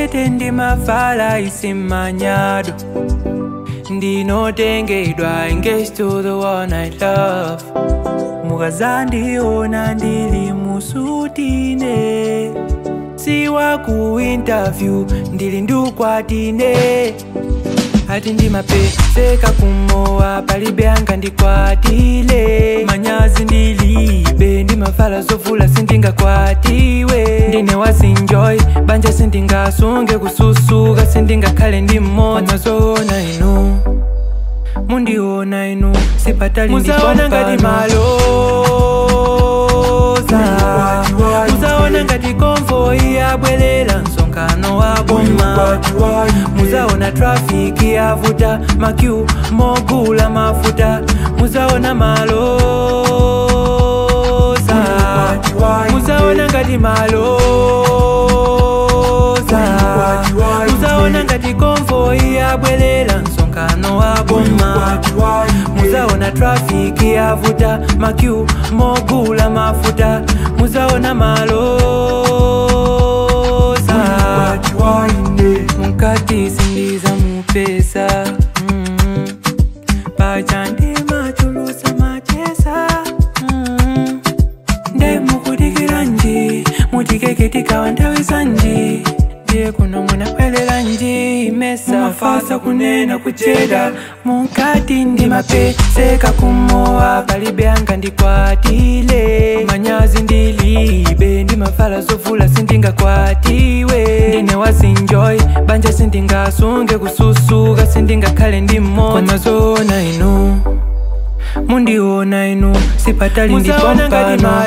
skete ndimavala isimanyado ndinotengedwa engaged to the one I love mukazandiona ndili musutine siwa ku interview ndili ndukwatine ati ndimapeseka kumowa palibe anga ndikwatile manyazi ndilibe ndimavala zovula sindingakwatiwe ndine wazinjoy banja sindingasunge kususuka sindingakhale ndi mmodzi zoona inu mundiona inu sipatali muzaona ngati maloza muzaona ngati konvoyi yabwerera msonkhano wa boma muzaona trafiki yavuta makyu mogula mafuta muzaona maloza muzaona ngati maloza muzaona ngati konvoyi yabwerera msonkhano wa boma muzaona trafiki yavuta makyu mogula mafuta muzaona maloza mukati sindiza mupesa mm. pachandi machulusa machesa mm. nde mukudikira nji mutikeketika nthawi zanji ndiye kuno munabwerera nji mesa mafasa kunena kucheda mukati ndimapeseka kumowa palibe anga ndikwatile manyazi ndilibe ndimavala zovula sindingakwatiwe ndine wazinjoy banja sindingasunge kususuka sindingakhale ndi mmodzi zoona inu mundiona inu sipatali ndipompano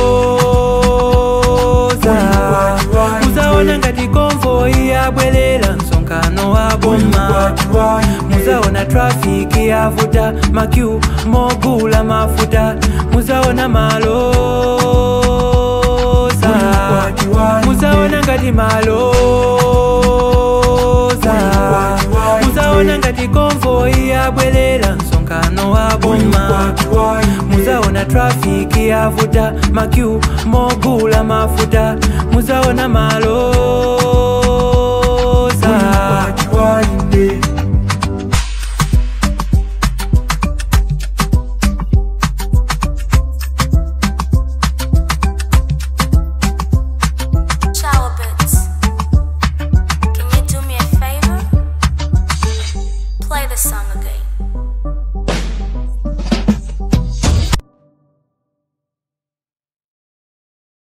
muzaona ngati konvoyi yabwerera msonkhano wa boma muzaona trafiki yavuta makyu mogula mafuta muzaona maloza muzaona ngati maloza muzaona ngati konvoyi yabwerera msonkhano wa boma muzaona trafiki yavuta makyu mogula mafuta muzaona maloza Shower bits. Can you do me a favor? Play the song again.